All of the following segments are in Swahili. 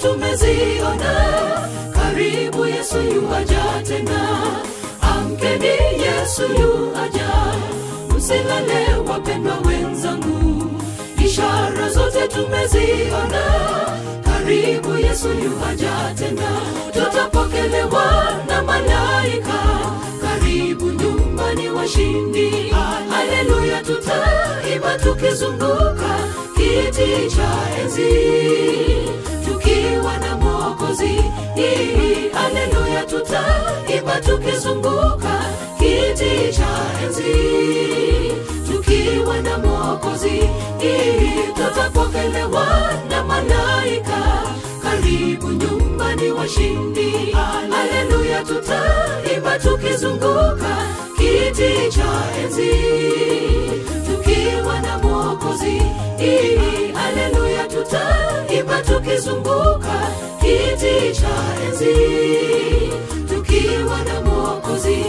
tumeziona karibu yesu yuaja tena amkeni yesu yuaja msilale wapendwa wenzangu ishara zote tumeziona karibu yesu yuaja tena tutapokelewa na malaika karibu nyumbani washindi haleluya tutaimba tukizunguka kiti cha enzi tukiwa na mwokozi haleluya tutaimba tukizunguka kiti cha enzi tukiwa na mwokozi tutapokelewa na malaika karibu nyumbani washindi haleluya tutaimba tukizunguka kiti cha enzi tukiwa na mwokozi haleluya tutaimba tukizunguka kiti cha enzi tukiwa na mwokozi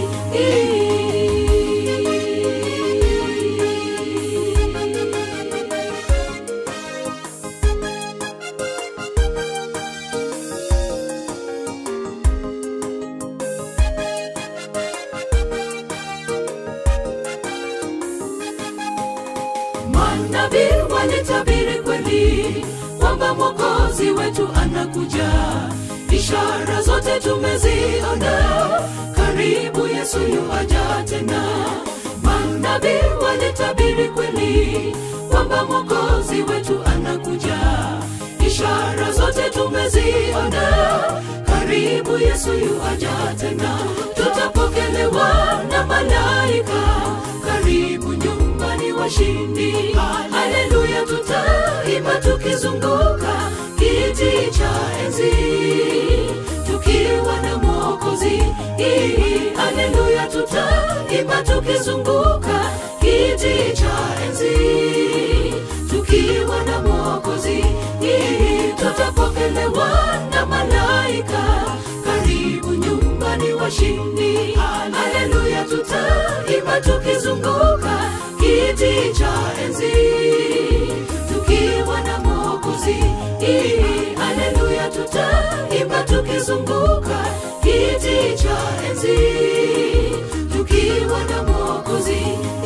manabii walitabiri kweli kwamba mwokozi wetu anakuja ishara zote tumeziona karibu yesu yuaja tena manabii walitabiri kweli kwamba mwokozi wetu anakuja ishara zote tumeziona karibu yesu yuaja tena tutapokelewa na malaika karibu nyumbani washindi haleluya tutaimba tukizunguka kiti cha enzi tukiwa na mwokozi haleluya tutaimba tukizunguka kiti cha enzi tukiwa na mwokozi tutapokelewa na malaika karibu nyumbani washindi haleluya tutaimba tukizunguka kiti cha enzi tukiwa na mwokozi haleluya tutaimba tukizunguka kiti cha enzi tukiwa na mwokozi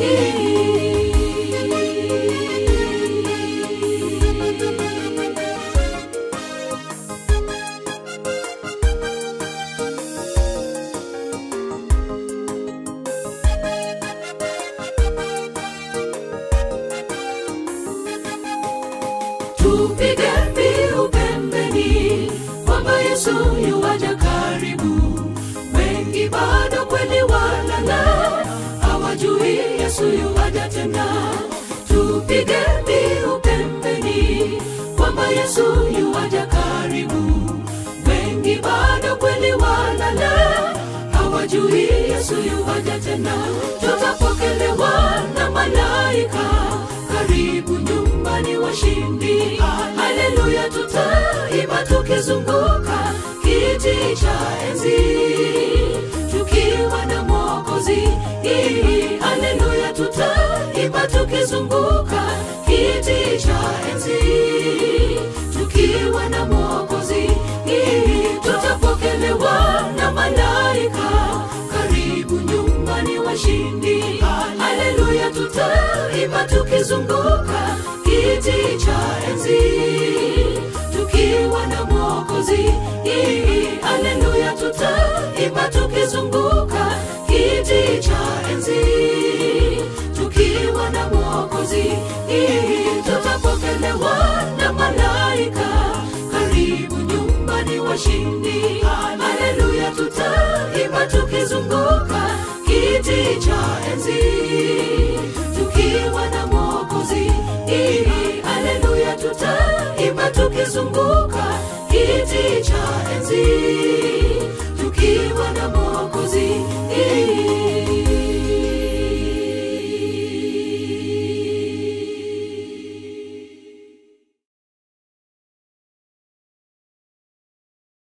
tupige mbiu pembeni kwamba yesu yuwaja karibu wengi bado kweli walala hawajui yesu yuwaja tena tupige mbiu pembeni kwamba yesu yuwaja karibu wengi bado kweli walala hawajui yesu yuwaja tena tutapokelewa na malaika karibu nyumbani washindi haleluya tutaimba tukizunguka kiti cha enzi tukiwa na mwokozi haleluya tutaimba tukizunguka kiti cha enzi tukiwa na mwokozi tutapokelewa na malaika karibu nyumbani washindi haleluya tutaimba tukizunguka kiti cha enzi tukiwa na mwokozi haleluya tutaimba tukizunguka kiti cha enzi tukiwa na mwokozi tutapokelewa na malaika karibu nyumbani washindi haleluya tutaimba tukizunguka kiti cha enzi tukiwa na mwokozi haleluya tutaimba tukizunguka kiti cha enzi